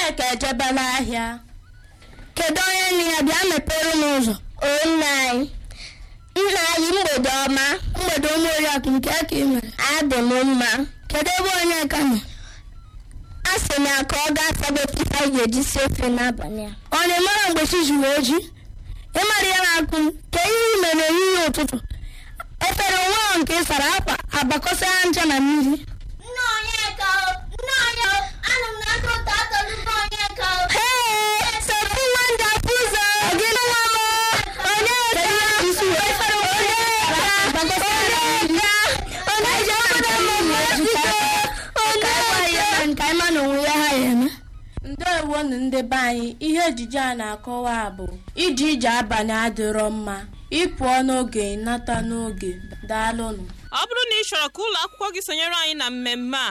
onyeka ejebela ahịa kedu onye nne ya bịa mepere m ụzọ o nna anyị nna anyị mgbede ọma mgbede ụmụ oriakụ nke ya ka ị mere adị m mma kedu ebe onye ka nọ a sị na ka ọ gaa sabota ife anyị ga-eji sie ofe n'abalị a ọ na-emere mgbe chi zuru oji ịmara ya na-akụ m ka ihe i mere ehihie ụtụtụ efere nwa ahụ nke ị sara akwa agbakọsị ha ncha na mmiri nna onyeka nna onye anụ m n'aka ụtọ atọlụba onyeka Hey, Sophie Wonderful ụzọ gị nwa m onye ka isi efere onye ka agbakọsị ha na mmiri onye ji obodo mmụọ ezute onye ka nke ịma na onwe ya ha ya eme ndewonu ndị be anyị ihe ejije a na-akọwa bụ ije ije abalị adịrọ mma ịpụọ n'oge nata n'oge daalụnụ ọ bụrụ na ị chọrọ ka ụlọ akwụkwọ gị sonyere anyị na mmemme a